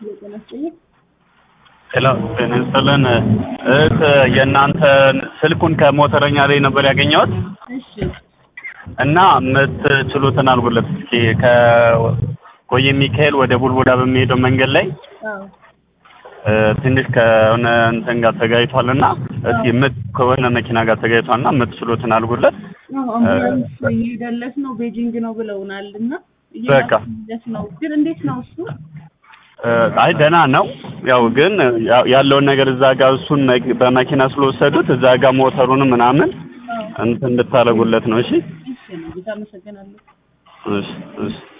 ጤና ይስጥልኝ። ሄሎ ጤና ይስጥልን። እህት የእናንተን ስልኩን ከሞተረኛ ላይ ነበር ያገኘሁት እሺ እና የምትችሉትን አድርጉለት እስኪ ከቆየ ሚካኤል ወደ ቡልቡላ በሚሄደው መንገድ ላይ አዎ እ ትንሽ ከሆነ እንትን ጋር ተጋጭቷል እና እስኪ የምት ከሆነ መኪና ጋር ተጋጭቷል እና የምትችሉትን አድርጉለት። አዎ አምቡላንስ እየሄደለት ነው ቤጂንግ ነው ብለውናል እና በቃ። እየሄደለት ነው ግን እንዴት ነው እሱ እ አይ ደህና ነው። ያው ግን ያ- ያለውን ነገር እዛ ጋር እሱን መኪ- በመኪና ስለወሰዱት እዛ ጋር ሞተሩንም ምናምን አዎ እንትን እንድታደርጉለት ነው። እሺ እሺ ነው ጌታ አመሰግናለሁ እሺ እሺ